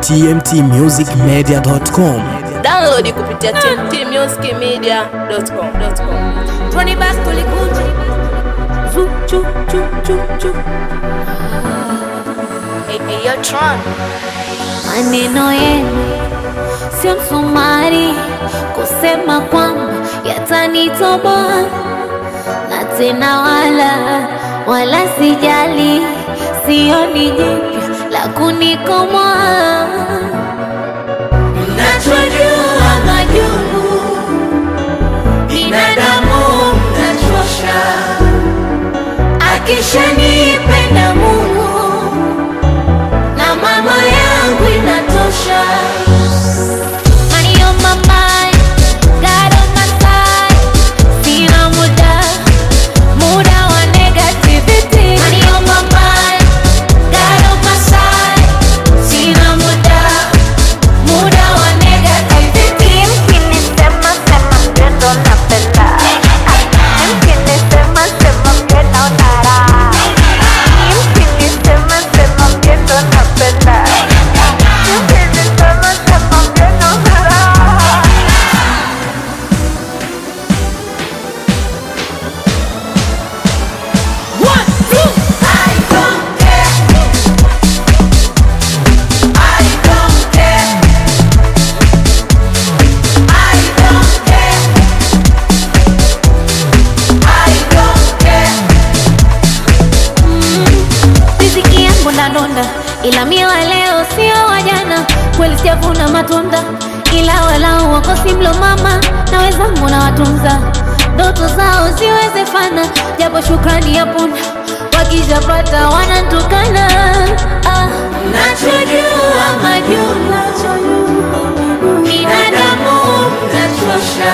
tmtmusicmedia.com. Download kupitia tmtmusicmedia.com. Run it back to Likuji. Zoo, choo, choo, choo, choo. Hey, hey, yo, Tron. Maneno yenu sio msumari kusema kwamba yatanitoboa, na tena wala wala sijali, sioni jipya la kunikomoa. Mnachojua majungu binadamu mnachosha, akishanipenda Mungu na mama yangu inatosha. Money on my mind, God on my side. Sina muda, muda wa negativity. Money on my mind, God on my side. Sina muda, muda wa negativity. Mkinisema sema mgendo napenda Mkinisema sema mgendo nara Mkinisema sema mgendo napenda Mkinisema sema mgendo nara One, two. I don't care. I don't care. I don't care. I don't care. Riziki yangu nadonda, ila mie wa leo sio wa jana. Kweli sijavuna matunda, ila walau wakosi mlo mama na wenzangu na watunza ndoto zao ziwezefana, japo shukrani ya punda wakishapata wanantukana. Ah, nachojua majuma binadamu mnachosha,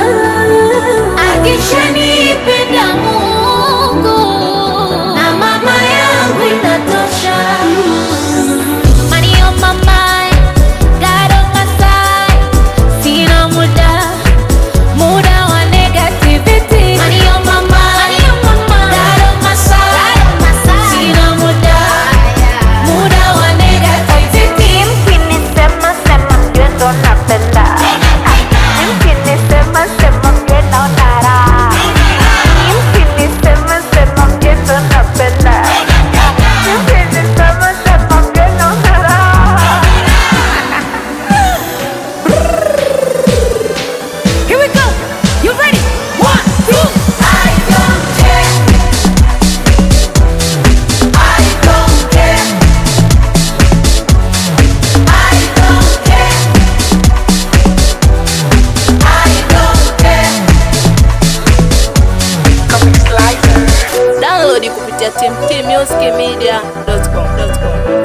akishanipenda Mungu na mama yangu inatosha. Money on my mind, God on my side. Sina muda, muda wa negativity. Money on my mind, God on my side. Sina muda, muda wa negativity. Mkinisema sema mgendo napenda Mkinisema sema mgendo nara Mkinisema sema mgendo napenda Mkinisema sema mgendo nara Here we go. You ready? One, two. I don't care. I don't care. I don't care. I don't care. Download kupitia tmtmusicmedia.com.